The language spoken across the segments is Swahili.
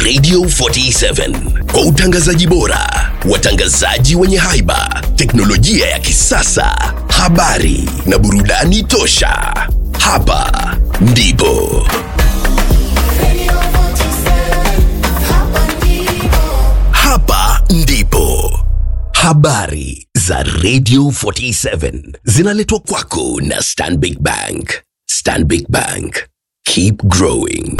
Radio 47 kwa utangazaji bora, watangazaji wenye haiba, teknolojia ya kisasa, habari na burudani tosha. Hapa ndipo hapa ndipo habari za Radio 47 zinaletwa kwako na Stanbic Bank. Stanbic Bank, keep growing.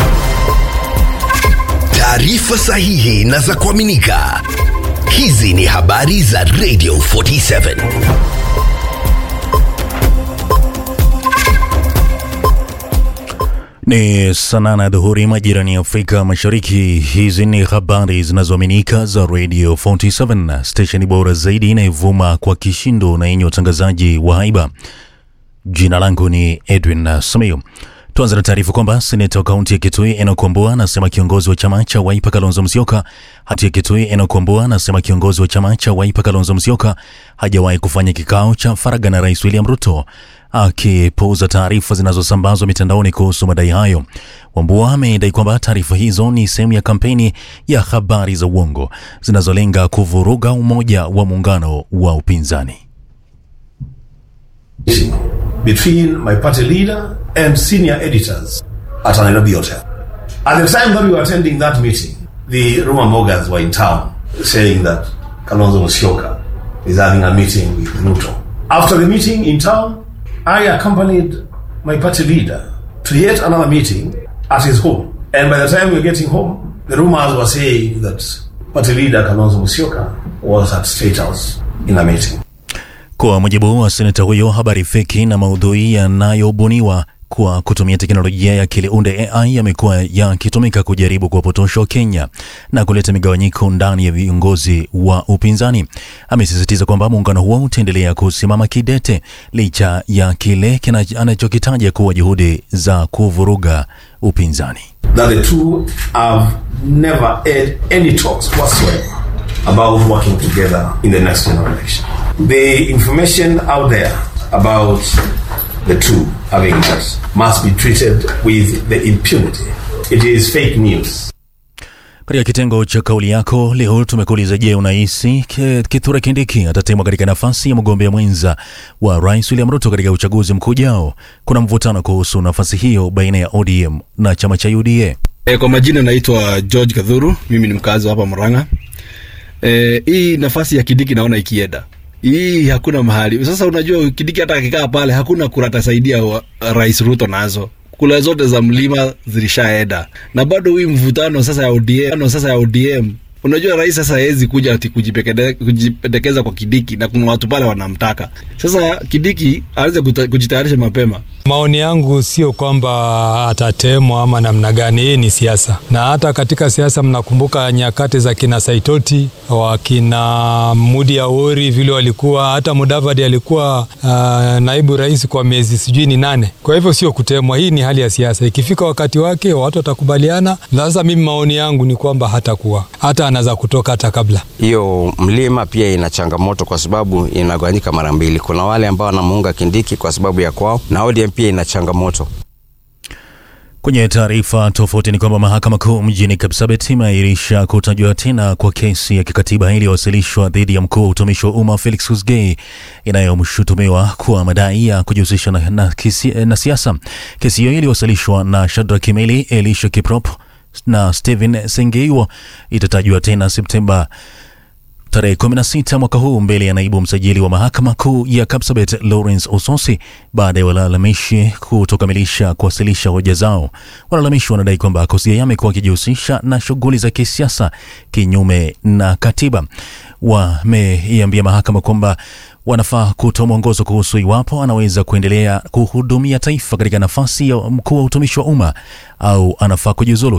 Taarifa sahihi na za kuaminika. Hizi ni habari za Radio 47. Ni saa nane dhuhuri majirani ya Afrika Mashariki. Hizi ni habari zinazoaminika za Radio 47, stesheni bora zaidi inayovuma kwa kishindo na yenye utangazaji wa haiba. Jina langu ni Edwin Samayo. Tuanze na taarifa kwamba seneta wa kaunti ya Kitui Enoch Wambua anasema kiongozi wa chama cha Wiper Kalonzo Musyoka hati ya Kitui Enoch Wambua anasema kiongozi wa chama cha Wiper Kalonzo Musyoka hajawahi kufanya kikao cha faragha na Rais William Ruto akipuuza taarifa zinazosambazwa mitandaoni kuhusu madai hayo. Wambua amedai kwamba taarifa hizo ni sehemu ya kampeni ya habari za uongo zinazolenga kuvuruga umoja wa muungano wa upinzani. between my party leader and senior editors at a Nairobi hotel. At the time that we were attending that meeting, the rumor mongers were in town saying that Kalonzo Musyoka is having a meeting with Ruto. After the meeting in town, I accompanied my party leader to yet another meeting at his home. And by the time we were getting home, the rumors were saying that party leader Kalonzo Musyoka was at State House in a meeting. Kwa mujibu wa seneta huyo, habari feki na maudhui yanayobuniwa kwa kutumia teknolojia ya akili unde AI yamekuwa yakitumika kujaribu kuwapotosha Wakenya na kuleta migawanyiko ndani ya viongozi wa upinzani. Amesisitiza kwamba muungano huo utaendelea kusimama kidete licha ya kile kina- anachokitaja kuwa juhudi za kuvuruga upinzani. that the two have never had any talks whatsoever about working together in the next general election. The information out there about the two having met must be treated with the impunity. It is fake news. Katika kitengo cha kauli yako leo tumekuuliza, je, unahisi Ke- Kithure Kindiki atatemwa katika nafasi ya mgombea mwenza wa Rais William Ruto katika uchaguzi mkuu ujao? Kuna mvutano kuhusu nafasi hiyo baina ya ODM na chama cha UDA. E, kwa majina naitwa George Kadhuru, mimi ni mkazi wa hapa Murang'a. E, hii nafasi ya Kidiki naona ikienda hii hakuna mahali sasa. Unajua Kidiki hata akikaa pale hakuna kura atasaidia wa- Rais Ruto nazo kula zote za mlima zilishaenda, na bado hii mvutano sasa ya ODM, sasa ya ODM Unajua rais sasa hawezi kuja ati kujipekede- kujipendekeza kwa Kidiki na kuna watu pale wanamtaka. Sasa Kidiki aweze kuta- kujitayarisha mapema. Maoni yangu sio kwamba atatemwa ama namna gani, hii ni siasa, na hata katika siasa mnakumbuka nyakati za kina Saitoti, wakina Mudi Awori vile walikuwa, hata Mudavadi alikuwa uh, naibu rais kwa miezi sijui ni nane. Kwa hivyo sio kutemwa, hii ni hali ya siasa. Ikifika wakati wake watu watakubaliana. Na sasa mimi maoni yangu ni kwamba hatakuwa, hata anaweza kutoka hata kabla hiyo mlima pia ina changamoto kwa sababu inagawanyika mara mbili. Kuna wale ambao wanamuunga Kindiki kwa sababu ya kwao, na ODM pia ina changamoto. Kwenye taarifa tofauti ni kwamba mahakama kuu mjini Kapsabet imeahirisha kutajwa tena kwa kesi ya kikatiba iliyowasilishwa dhidi ya mkuu wa utumishi wa umma Felix Kosgei inayomshutumiwa kwa madai ya kujihusisha na, na, kisi- na siasa. Kesi hiyo iliyowasilishwa na Shadrack Kimeli, Elisha Kiprop na Stephen Sengeiwo itatajwa tena Septemba tarehe 16 mwaka huu mbele ya naibu msajili wa mahakama kuu ya Kapsabet Lawrence Ososi baada ya walalamishi kutokamilisha kuwasilisha hoja zao. Walalamishi wanadai kwamba Kosgei amekuwa akijihusisha na shughuli za kisiasa kinyume na katiba. Wameiambia mahakama kwamba wanafaa kutoa mwongozo kuhusu iwapo anaweza kuendelea kuhudumia taifa katika nafasi ya mkuu wa utumishi wa umma au anafaa kujiuzulu.